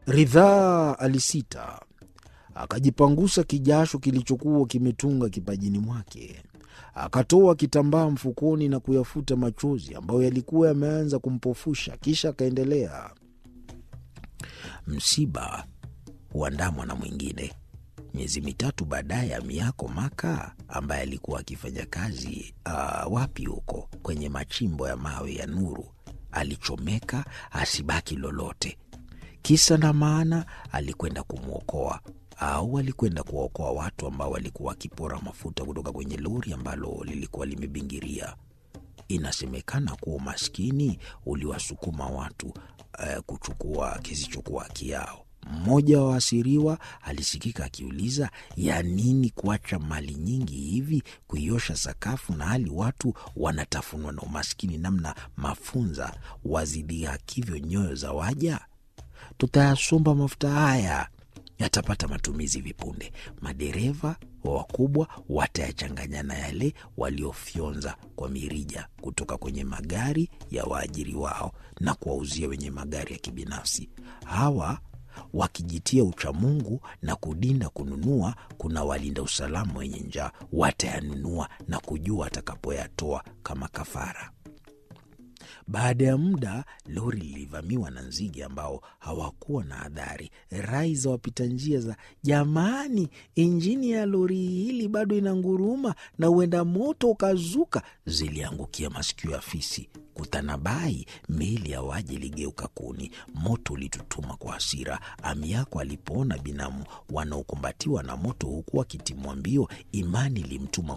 Ridhaa alisita, akajipangusa kijasho kilichokuwa kimetunga kipajini mwake. Akatoa kitambaa mfukoni na kuyafuta machozi ambayo yalikuwa yameanza kumpofusha. Kisha akaendelea, msiba huandamwa na mwingine. Miezi mitatu baadaye, Amiako Maka ambaye alikuwa akifanya kazi uh, wapi huko kwenye machimbo ya mawe ya Nuru alichomeka asibaki lolote. Kisa na maana, alikwenda kumwokoa au alikwenda kuwaokoa watu ambao walikuwa wakipora mafuta kutoka kwenye lori ambalo lilikuwa limebingiria. Inasemekana kuwa umaskini uliwasukuma watu uh, kuchukua kisichokuwa haki yao. Mmoja wa waasiriwa alisikika akiuliza, ya nini kuacha mali nyingi hivi kuiosha sakafu, na hali watu wanatafunwa na umaskini namna mafunza wazidhihakivyo nyoyo za waja? Tutayasomba mafuta haya yatapata matumizi vipunde. Madereva wa wakubwa watayachanganya na yale waliofyonza kwa mirija kutoka kwenye magari ya waajiri wao na kuwauzia wenye magari ya kibinafsi. Hawa wakijitia uchamungu na kudinda kununua, kuna walinda usalama wenye njaa watayanunua na kujua atakapoyatoa kama kafara. Baada ya muda lori lilivamiwa na nzige ambao hawakuwa na adhari. Rai za wapita njia za jamani, injini ya lori hili bado inanguruma na huenda moto ukazuka, ziliangukia masikio ya fisi. Kutanabai, meli ya waji iligeuka kuni. Moto ulitutuma kwa hasira. Amiako alipoona binamu wanaokumbatiwa na moto huku wakitimwa mbio, imani ilimtuma